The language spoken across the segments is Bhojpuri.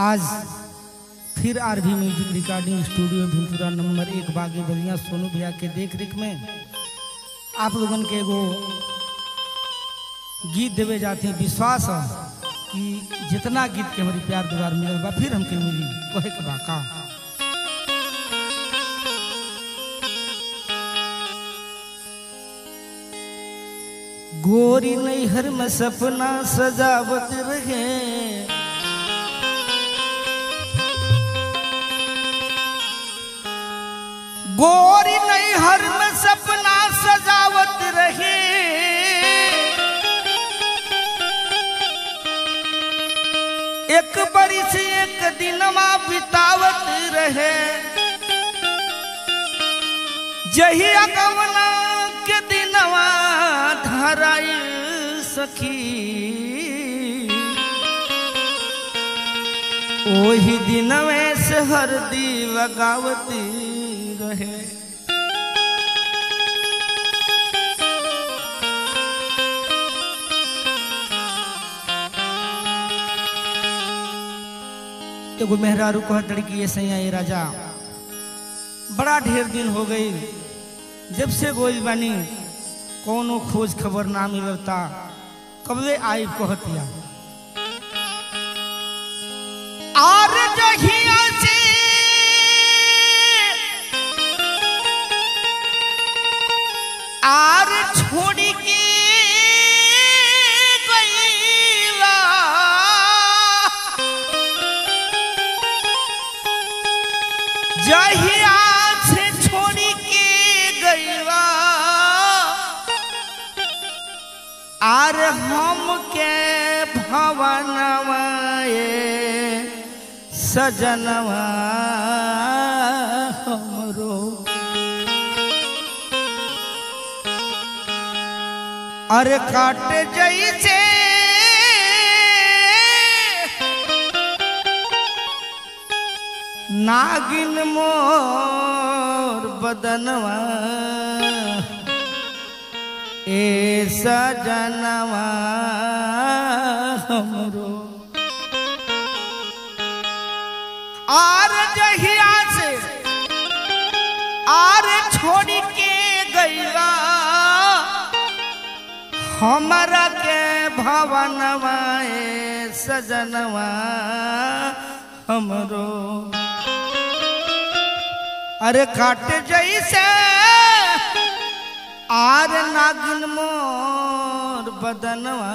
आज फिर RV music recording studio Bhimpura number एक बागी बलिया सोनू भैया के देख रेख में आप लोगन के एगो गीत देवे जाते हैं विश्वास है कि जितना गीत के हमारी प्यार दुबार मिलल बा फिर हमके मिली कहे के बा का गोरी नैहर में सपना सजावत रहे गोरी नैहर में सपना सजावत रहे एक बरिस एक दिनमा बितावत रहे जही अगवना के दिनवा धराई सखी ओही दिनवे से हरदी लगावती रहे एगो मेहरारू कहत लड़की ये सैया ये राजा बड़ा ढेर दिन हो गई जब से गोइल बानी कोनो खोज खबर ना मिलता कबले आई कहतिया आर जहिया से आर छोड़ी के गईला जहिया से छोड़ी के गईला आर हम के भवनवा ये सजनवा हमरो अरे काट जैसे नागिन मोर बदनवा ए सजनवा हमरो आर जहिया से आर छोड़ के गईला हमरा के भवनवा ए सजनवा हमरो अरे काट जैसे आर नागिन मोर बदनवा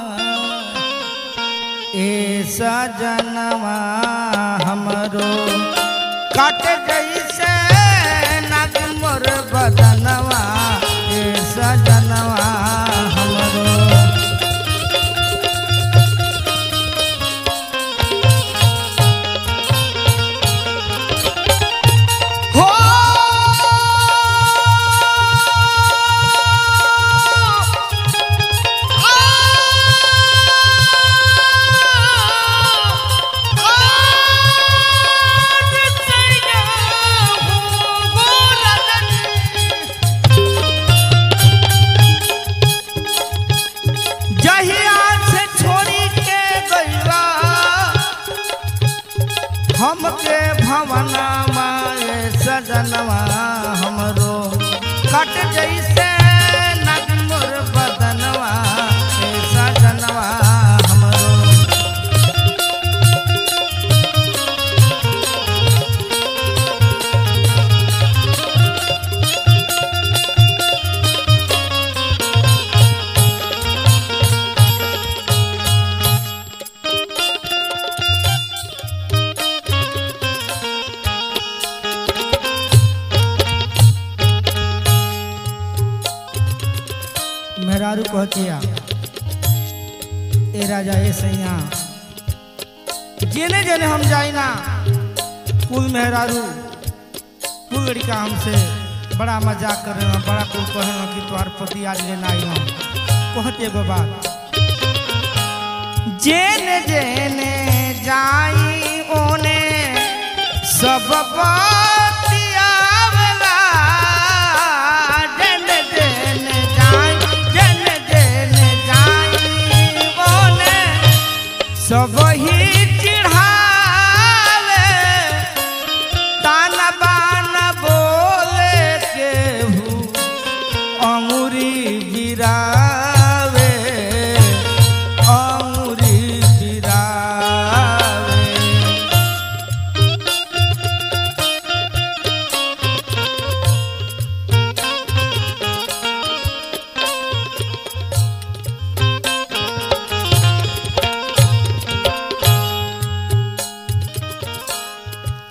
ए सजनवा हमरो काट जैसे नागिन मोर बदनवा ए सजनवा हमरो हो जहिया से छोड़ी के गईला हमके भवना माए सजनवा हमरो कट जैसे नगमुर बदनवा ए सजनवा हमरो मेहरारू कहतिया ए राजा ए सैया जेने जेने हम जाई ना कुल मेहरारू कुल लड़का हमसे बड़ा मजाक करे ना बड़ा कुल कहे ना कि तोहार पति आज लेना आई हम कहते एगो बात जेने जेने जाई ओने सब बतियावला जेने जेने जाई जेने जेने जाई ओने सब ही चिढ़ा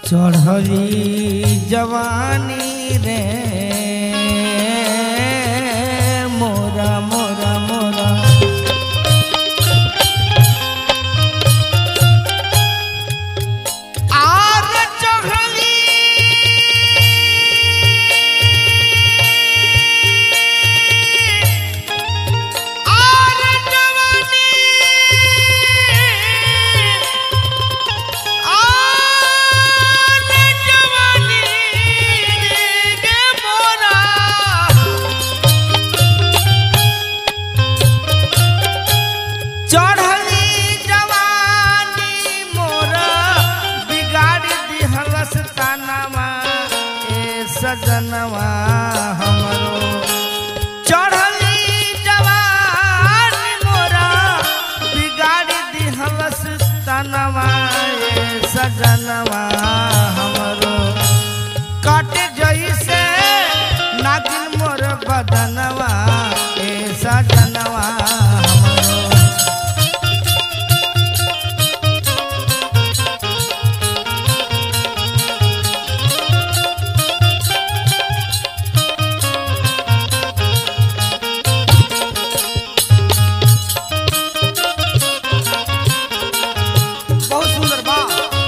चढ़ली जवानी रे मोरा मोरा मोरा आर चढ़ली आर जवानी आर जवानी रे मोरा चढ़ली जवानी मोर बिगाड़ दिहलस तानवा ए सजनवा हमरो चढ़ली जवानी मोर बिगाड़ दिहलस तानवा ए सजनवा हमरो काट जइसे नागिन मोर बदनवा ए सजनवा हमरो बहुत सुंदर बा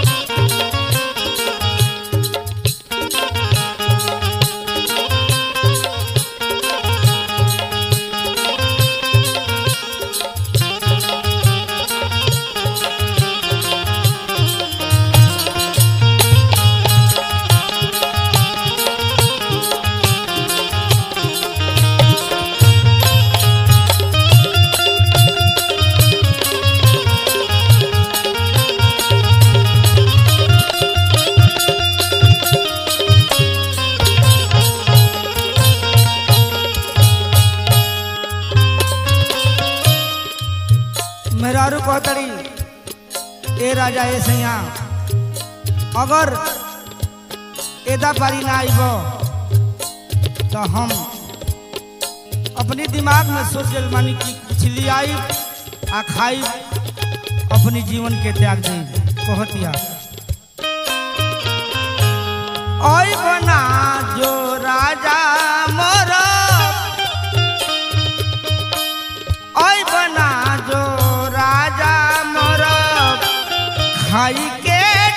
मेहरारू कहतड़ी ए राजा ए सैया अगर एदा पारी ना आइब तो हम अपनी दिमाग में सोच लेल मानी कि कुछ लियाई आ खाई अपनी जीवन के त्याग दी कहतिया ओई बना जो राजा मोरा ओई बना जो राजा मोर खाई के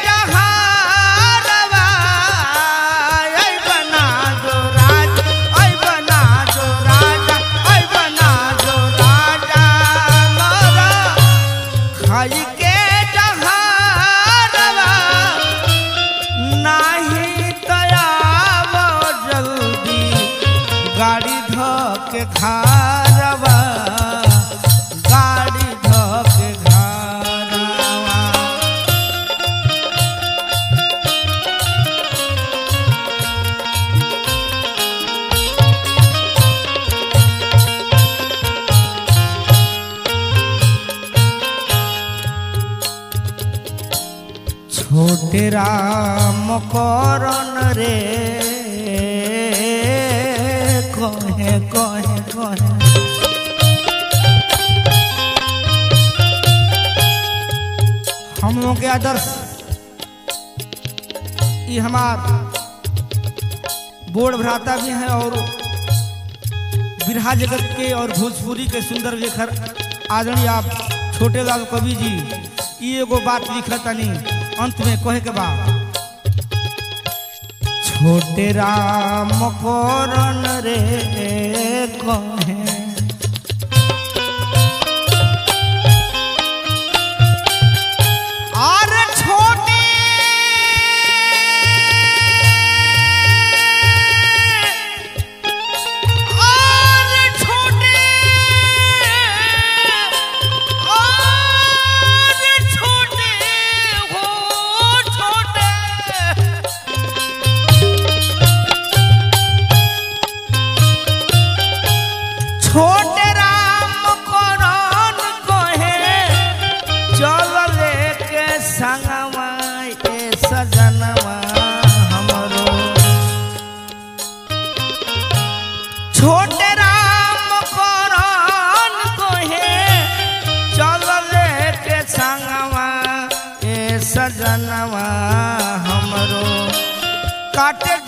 जहारवा ओई बना जो राजा ओई बना जो राजा ओई बना जो राजा मोर खाई के जहारवा नाही तयाव जल्दी गाड़ी धोके खारवा गाड़ी धोके खारवा छोटे राम करन रे कहे कहे कहे हम लोग के आदर्श ये हमार बोर्ड भ्राता भी हैं और बिरहा जगत के और भोजपुरी के सुंदर लेखर आदरणीय आप छोटे लाल कवि जी ई एगो बात लिखतनी अंत में कहे के बाद छोटे राम करन रे कहे और छोटे और छोटे और छोटे हो छोटे काटे